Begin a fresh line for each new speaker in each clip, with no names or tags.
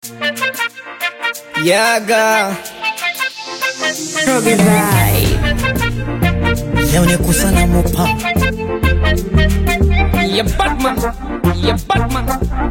Yaga
Robbie Vibe.
Leo ni kusana mopa
ya Batman ya Batman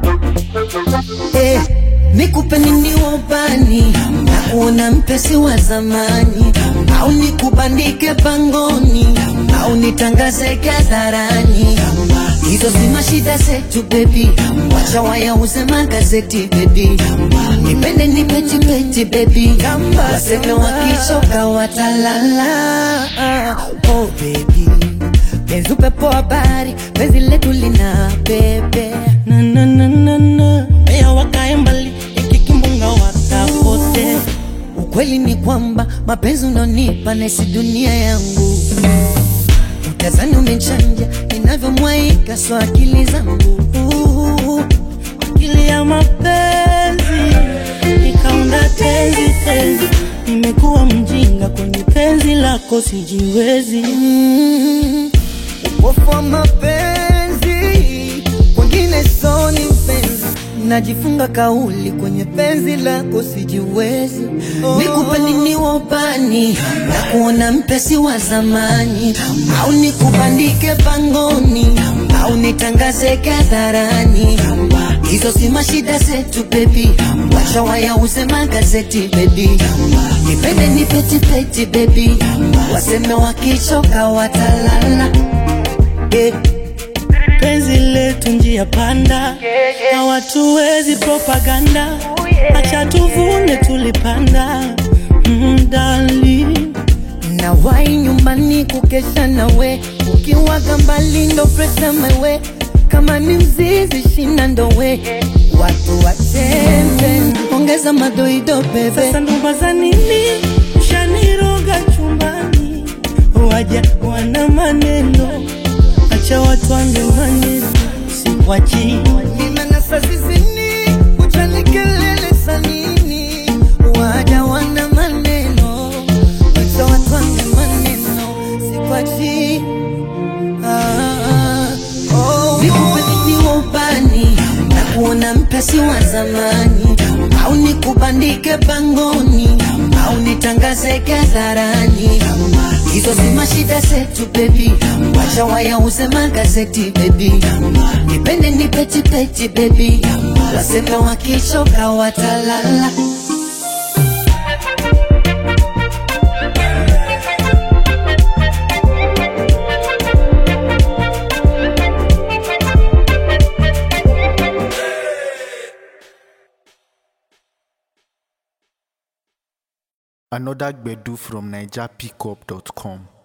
eh, nikupe nini wabani na kuona mpesi wa zamani au nikubandike pangoni au nitangaze hadharani hizo si mashida zetu bebi wacha wayauze magazeti bebi nipende nipetipeti bebi waseme wakichoka watalala oh bebi penzi upepo habari penzi letu lina bebe na na na na na mea wakae mbali ikikimbunga watapote ukweli ni kwamba mapenzi unonipa nesi dunia yangu utazani umechanja inavyomwaika so akili zangu akili ya mapenzi ikaunda tenzi tenzi nimekuwa mjinga kwenye penzi lako sijiwezi mm, upofu wa mapenzi kwengine soni mpenzi najifunga kauli kwenye penzi lako sijiwezi oh. nikupe nini wopani na kuona mpesi wa zamani au nikubandike pangoni au nitangaze hadharani hizo si mashida zetu bebi wacha wayauze magazeti bebi nipende nipetipeti bebi waseme wakichoka watalala yeah. penzi letu njia panda na watu wezi propaganda acha tuvune tulipanda mdali na wai nyumbani kukesha nawe ukiwaga mbali ndo presa mawe kama ni mzizi shina ndowe watu wachembe ongeza madoido bebe sasa ndoba za nini ushaniroga chumbani waja wana maneno acha watu wange maneno sikwachi nimenasa zizini uchani kelele za nini waja wana maneno acha watu wange maneno sikwachi ah, oh, nikupe nini wopani na kuona mpesi wa zamani au nikubandike pangoni au nitangaze hadharani hizo si mashida zetu bebi wacha wayauze magazeti bebi nipende nipetipeti bebi waseme wakichoka watalala
Another Gbedu from NigerPickup.com.